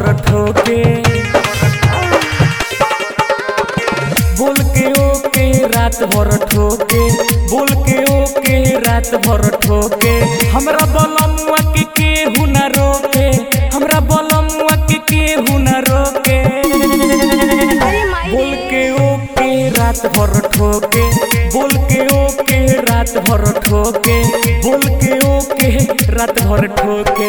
ठोके बोल के ओके रात भर ठोके बोल के ओके रात भर ठोके हमरा बलमुआ के केहू न रोके हमरा बलमुआ के केहू न रोके अरे माई बोल रे के ओके रात भर ठोके बोल के ओके रात भर ठोके बोल के ओके रात भर ठोके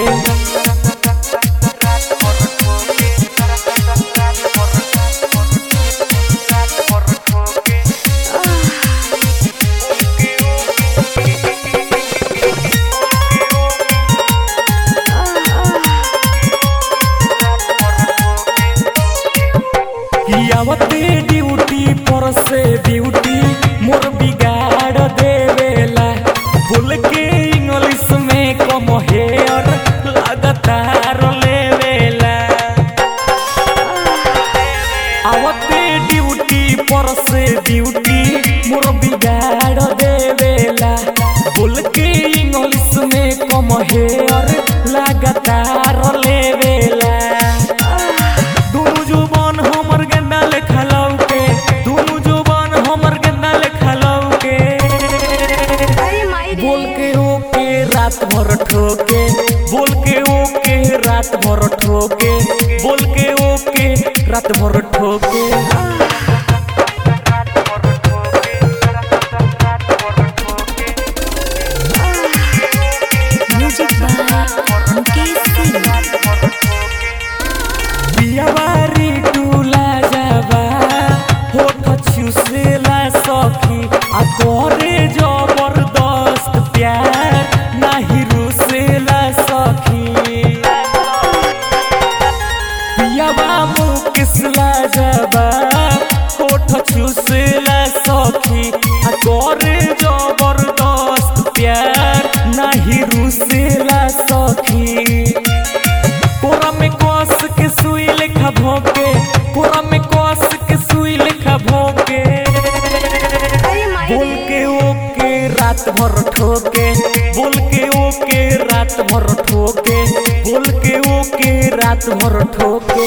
आवते ड्यूटी पर से ड्यूटी मोर बिगाड़ देवेला बोल के इंग्लिश में कम हेयर लगातार लेवेला आवते ड्यूटी पर से ड्यूटी मोर बिगाड़ देवेला बोल के इंग्लिश में कम हेयर लगातार लेवेला दुनु जुबान हमर गेंदा लेखा लौके दुनु जुबान हमर गेंदा लेखा लौके अरे माई रे बोल के ओके रात भर ठोके बोल के ओके रात भर ठोके बोल के ओके रात भर ठोके म्यूजिक बाय मुकेश सिंह पियावारी टूला जाबा होठ छुसेला सखी आ करे जबरदस्त प्यार नाही रुसेला सखी पियावा मुकिसला जाबा होठ छुसेला सखी आ करे जबरदस्त प्यार नाही रुसेला सखी कोरा में कस के सुई लेखा भोके कोरा में कस के सुई लेखा भोके अरे माई बोल रे के ओके रात भर ठोके बोल के ओके रात भर ठोके बोल के ओके रात भर ठोके